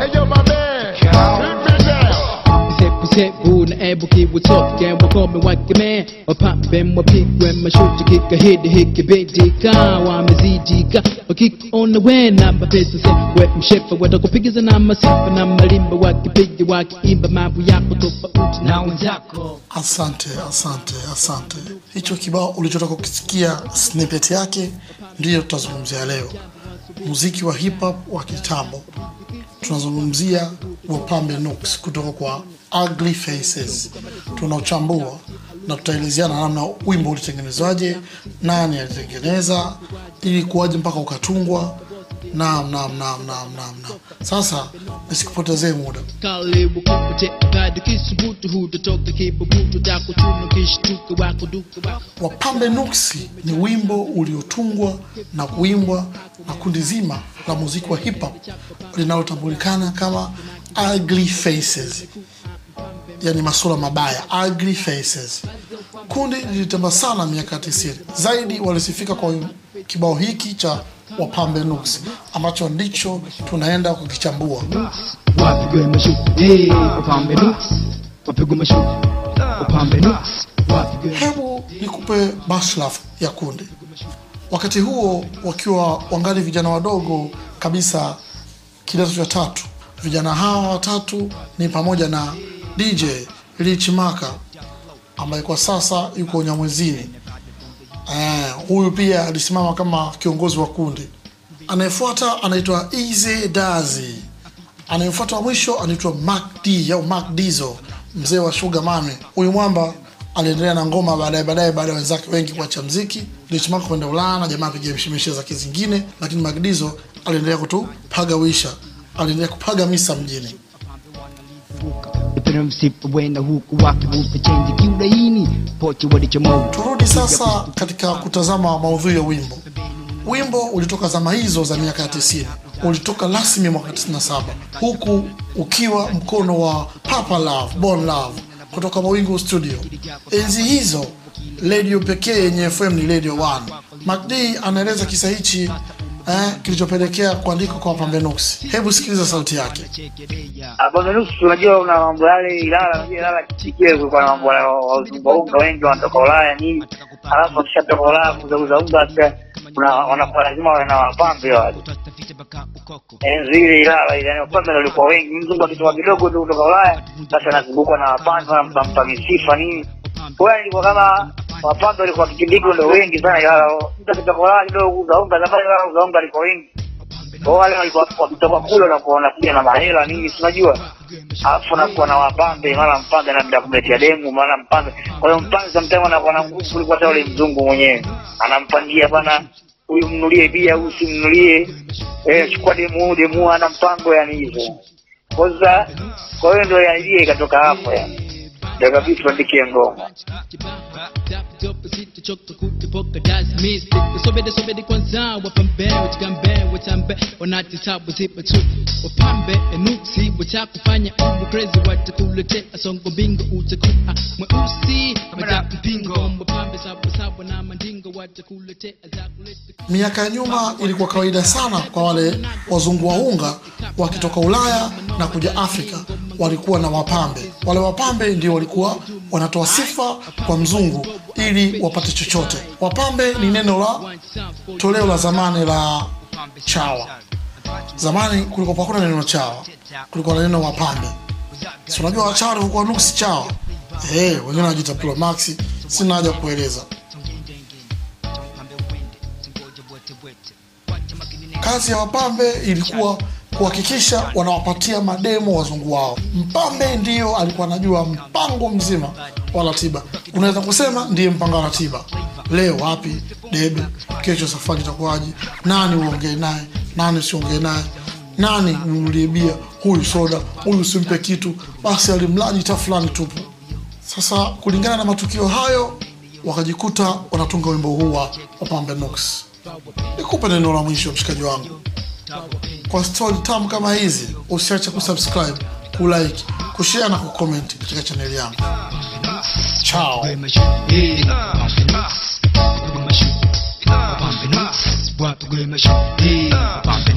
Hey, yo, my man. Hit me down. Sebu na ebu kiwutoke wakome wakeme wapambe wapigwe mashuti kika hidi hiki bidika wamezidika wakikuona we namba pesa se we mshefa watakupigiza na masifa na malimba wakipiga wakiimba mambo yako tofauti na wenzako Asante, asante, asante. Hicho kibao ulichotoka kukisikia snippet yake ndiyo tutazungumzia leo, muziki wa hip hop wa kitambo. Tunazungumzia Wapambe Nooks kutoka kwa Ugly Faces. Tunauchambua na tutaelezeana namna wimbo ulitengenezwaje, nani alitengeneza, ili kuwaje mpaka ukatungwa. Naam, naam, naam, naam, naam, naam. Sasa nisikupotezee muda. karibu kukute kadi kisubutu hutatoka kibubutu takuchuna kishtuka wako duka wako Wapambe Nuksi ni wimbo uliotungwa na kuimbwa na kundi zima la muziki wa hip hop linalotambulikana kama Ugly Faces, yani masura mabaya, Ugly Faces. Kundi lilitamba sana miaka 90. Zaidi walisifika kwa kibao hiki cha Wapambe Nuksi ambacho ndicho tunaenda kukichambua. wapigwe mashuti hey, wapambe nuks wapigwe mashuti wapambe nuks wapigwe Hebu nikupe baslaf ya kundi. Wakati huo wakiwa wangali vijana wadogo kabisa, kidato cha tatu. Vijana hawa watatu ni pamoja na DJ Rich Maka ambaye kwa sasa yuko Nyamwezini. Eh, huyu pia alisimama kama kiongozi wa kundi. Anayefuata anaitwa Easy Dazi. Anayefuata wa mwisho anaitwa Mac D au Mac Dizo, mzee wa Sugar Mami. Huyu mwamba aliendelea na ngoma baadaye baadaye, baada ya wenzake wengi kuacha mziki, Rich Mark kwenda Ulaya na jamaa piga mshimishe zake zingine, lakini Mac Dizo aliendelea kutupaga wisha, aliendelea kupaga misa mjini. Ipira msipa wenda huku wakivuta chenji kiulaini pochi walichomoa Turudi sasa katika kutazama maudhui ya wimbo. Wimbo ulitoka zama hizo za miaka ya 90, ulitoka rasmi mwaka 97, huku ukiwa mkono wa Papa Love, Bon Love kutoka Mawingu Studio. Enzi hizo redio pekee yenye FM ni Radio 1. MacD anaeleza kisa hichi eh, kilichopelekea kuandika kwa Wapambe Nuksi. Hebu sikiliza sauti yake. Bondelusi, unajua una mambo yale Ilala, unajua Ilala kile kulikuwa na mambo ya waungaunga wengi wanatoka Ulaya nini, alafu wakishatoka Ulaya kuzauza unga sasa kuna wanakuwa lazima wawe na wapambe wale. Enzi ile Ilala ile, yani wapambe ndio walikuwa wengi. Mzungu akitoka kidogo tu kutoka Ulaya, basi anazungukwa na wapambe, wanampa misifa nini. Kwa hiyo ilikuwa kama wapambe walikuwa kipindi hiko ndio wengi sana Ilala. Mtu akitoka Ulaya kidogo kuuza unga, zamani Ilala kuuza unga alikuwa wengi kwa wale walikuwa wakitoka kule wanakuwa wanakuja na mahela nini, si unajua, alafu anakuwa na wapambe, mara mpambe anaenda kumletea demu, mara mpambe. Kwa hiyo mpambe sometimes anakuwa na nguvu kuliko hata yule mzungu mwenyewe, anampangia bana, huyu mnulie bia, huyu simnulie, eh, chukua demu huyu, demu huyu ana mpango, yani hivyo. Kwa sasa, kwa hiyo ndio ya idea ikatoka hapo, yani ndio kabisa tuandikie ngoma. sobede sobede kwanza wapambe wachigambe watambe wanatitabu zipa tu wapambe enuksi watakufanya ubu crazy watakuletea songo bingo utakuwa mweusi madapu pingo wapambe sawasawa na mandingo watakuletea zakuleta Miaka ya nyuma ilikuwa kawaida sana kwa wale wazungu waunga wakitoka Ulaya na kuja Afrika, walikuwa na wapambe. Wale wapambe ndio walikuwa wanatoa sifa kwa mzungu ili wapate chochote. Wapambe ni neno la toleo la zamani la chawa. Zamani kulikuwa hakuna neno chawa, kulikuwa na neno wapambe. Si unajua wachawa walikuwa nuksi chawa, eh, wengine wanajiita Promax, sina haja kueleza. Kazi ya wapambe ilikuwa kuhakikisha wanawapatia mademo wazungu wao. Mpambe ndiyo alikuwa anajua mpango mzima wa ratiba, unaweza kusema ndiye mpanga wa ratiba. Leo wapi debe, kesho safari itakuwaje, nani uongee naye, nani usiongee naye, nani mnunulie bia, huyu soda, huyu usimpe kitu, basi alimlaji ta fulani tupu. Sasa kulingana na matukio hayo, wakajikuta wanatunga wimbo huu wa Wapambe Nooks. Nikupe neno la mwisho, mshikaji wangu, kwa stori tamu kama hizi, usiache kusubscribe, kulike, kushare na kucomment katika chaneli yangu. Chao. Pambe nuks, pambe nuks, pambe nuks, wapigwe mashuti, pambe